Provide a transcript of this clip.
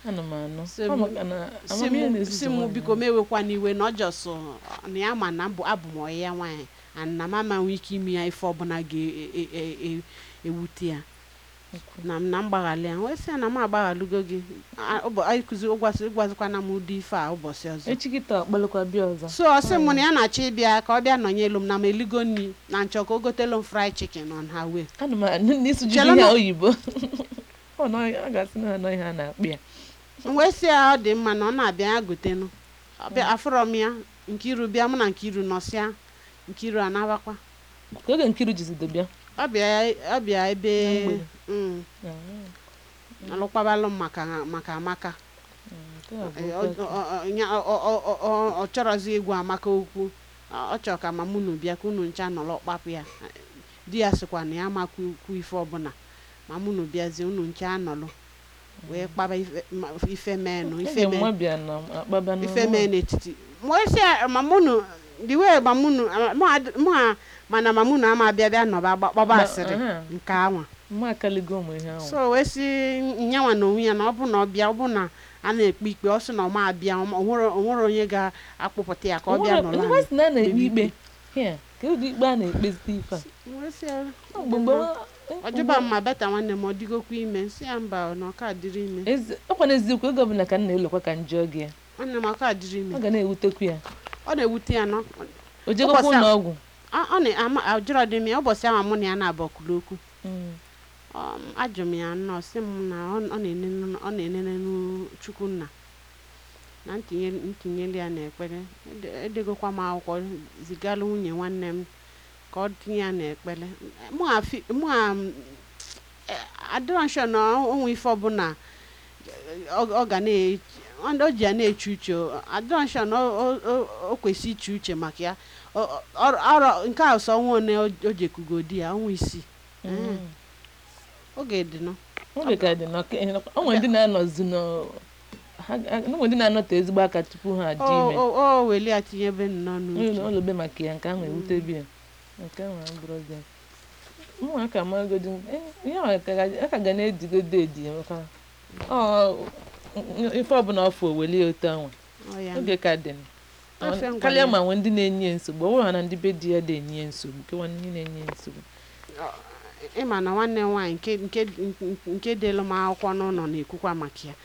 ana m anụ Si Ọ mụ- maka na si amamihe mụ na-ezuzu si mụ nwaanyị biko ahụ. m ewekwa n'iwe na ọ jọsụ na ya ma na mbụ abụ m ọyị ya nwaanyị and na m amanwe ike ime ya ife ọbụla ga-ewute ya na m na mgbaghalị ya wee sị ya na m agbaghalụgo gị A- ụbọ- anyị kụzi ụgwasị ịgwazikwana m ụdị ife a ụbọchị ọzọ echi kịta ọkpalụkwa bịa ọzọ so ọ sị m na ya na-achọ ịbịa ka ọ bịa nọnye elu m na m eligo nri na nchọ ka o gotelu m fried chicken on her way ana m anụ n'isi ji Chelụ ihe na- oyibo ọ nọ a ga-asị na anọ ihe a na-akpị ya m wee sị ya ọ dị mma na ọ na-abịa ya gotenu ọbịa afụrọ m ya nkiru bịa mụ na nkiru nọsịa nkiru anabakwa ka oge nkiru jizido bịa ọ bịa ọ bịa ebe Na mgbede. mm, Ah, alụkwabalụ m maka maka amaka nke a bụ Ee, oke ọ- ọ- ọ- nya- ọ- ọ- ọ- ọ- ọ chọrọzi ịgwa amaka okwu ọ ọ chọrọ ka ma mụnụ bịa ka unu ncha nọrọ kpapụ ya di ya sịkwa na ya makwu kwu ife ọbụla ma mụnụ bịazie unu ncha anọlụ wee kpaba ife- ma- ife menụ ife Oge mee nwa bịa na akpaba na ife mee n'etiti mwesi ma mụnụ the way ma mụnụ mụ ad- mụ a mana ma mụnụ ama abịa bịa nọba gba- gbaba Ma- asịrị aha. nke anwa mma akaligo ụmụ ihe ahụ so wee sị nyanwa na onwe ya na ọ bụ na ọ bịa ọ bụ na a na-ekpe ikpe ọ sị na ọ ma abịa ọ ma- o nwere o nwere onye ga-akpụpụta ya ka ọ bịa nọrọ nwa si na a na-ekpe Kpebi ikpe Here, ka ụdị ikpe a na-ekpezite ife a Wee sị ya, Ọ mgbe mgbe ọjọba mma beta nwanne m ọ dịgokwa ime si ya mba na ọka dịrị ime ezi ọkwa n'eziokwu oge ọbụla ka m na-elokwa ka njọ gị ya nwanne m ọka dịrị ime ọ ga na-ewutekwu ya ọ na-ewute ya nọ o jegokwa Ụbọchị a- ụlọ ọgwụ ọ ọ na-ama ajụrọ dị m ya ụbọchị ahụ mụ na ya na-abụ kwuru okwu Mm. Um, ajụ m ya nnọọ sị m na ọ ọ na-enenu ọ na-enenu chukwunna na ntinye ntinyelu ya n'ekpere Ede- edegokwa m akwụkwọ zigalụ nwunye nwanne m ka ọ tinye ya n'ekpere mụ afi- mụ a adịrọ nshọ na onwe ife ọbụla ọ ọ ga na o ji ya na-eche uche adịrọ nshọ na o- o- o- o kwesị iche uche maka ya Ọ- ọ- ọrụ nke a sọ ọnwa one o- o jekugo di ya ọnwa isii Mm. oge dị nọ oge ka dị n'ọka ọ nwere ndị na-anọzi nọ ha ha- o nwere ndị na-anọte ezigbo aka tupu ha adị ime o o weli ya tinyebe nnọọ onye n'uche na ọlọbe maka ya nke ahụ ewutebi ya nke ahụ abụrụzi ya ụmụaka magodi ihe ahụ ka ga- a ka ga na-edigodo edi maka ọ ife ọbụla ọfụ oweli ya otu ahụ Ọ ya oge ka dị nọ. Afịa ngwa karịa ya. ma nwee ndị na-enye ya nsogbu ọ bụrụ ha na ndị be di ya na-enye ya nsogbu kewa ndị na-enye ya nsogbu ịma na nwanne m nwaanyị nke nke nke delu m akwụkwọ n'ụlọ na-ekwukwa maka ya